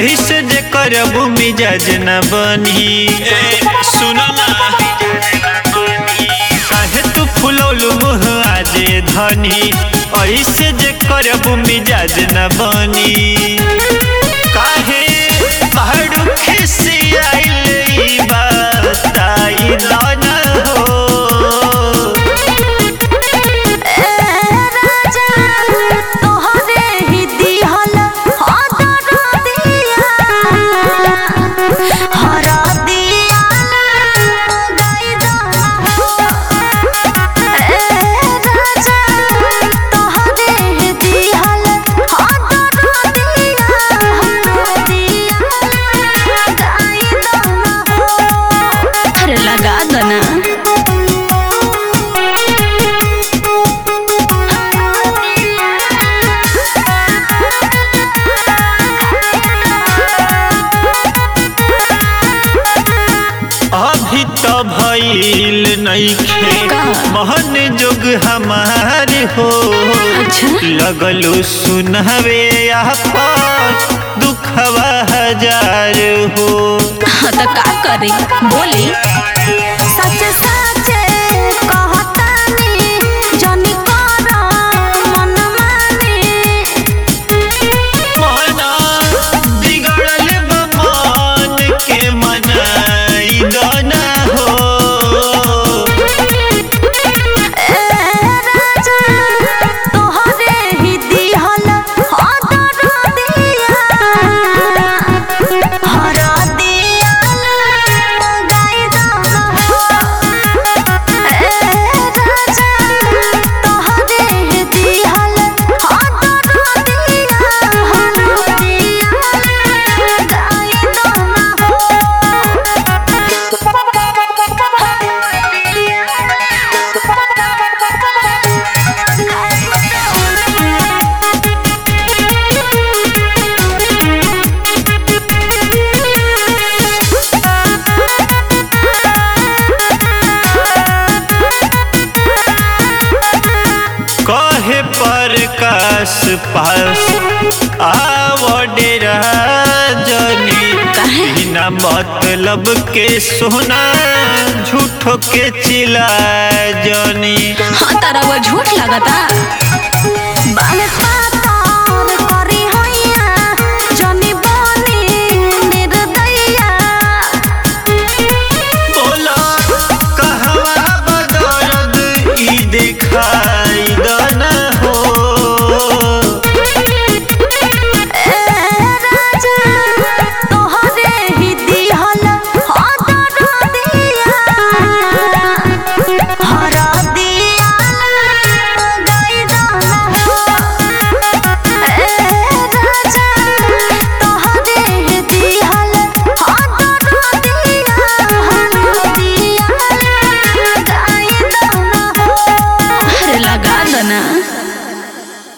ऐसे जे करब मिजाज न बनी ए, सुन ना काहे तू फुलौलू मुह आजे धनी ऐसे जे करब मिजाज न बनी काहे पहाड़ू खिसी आइल बताई न हो ए राजा तोहरे ही दिहल हदर दिया हर दिया गाई ए राजा तोहरे ही दिहल हदर दिया हर दिया गाई अरे लगा दो ना अभी तो भइल नइखे का? महन जोग हमार हो अच्छा। लगलू सुनहवे आपन दुखवा हजार हो हाँ तो का करी बोली सच सच कहतानी जनी कर मन मानी मना बिगड़ल बा मन के मनाई दना हो ए राजा तोहरे ही दिहल हदर दिया हर दिया गाई दाना ए राजा तोहरे ही दिहल हदर दिया हर दिया गाई कहे प्रकाश पास आवडेरा जनी काहे? बिना मतलब के सोना झूठो के चिल्ला जनी हाँ तारा वो झूठ लगता बाल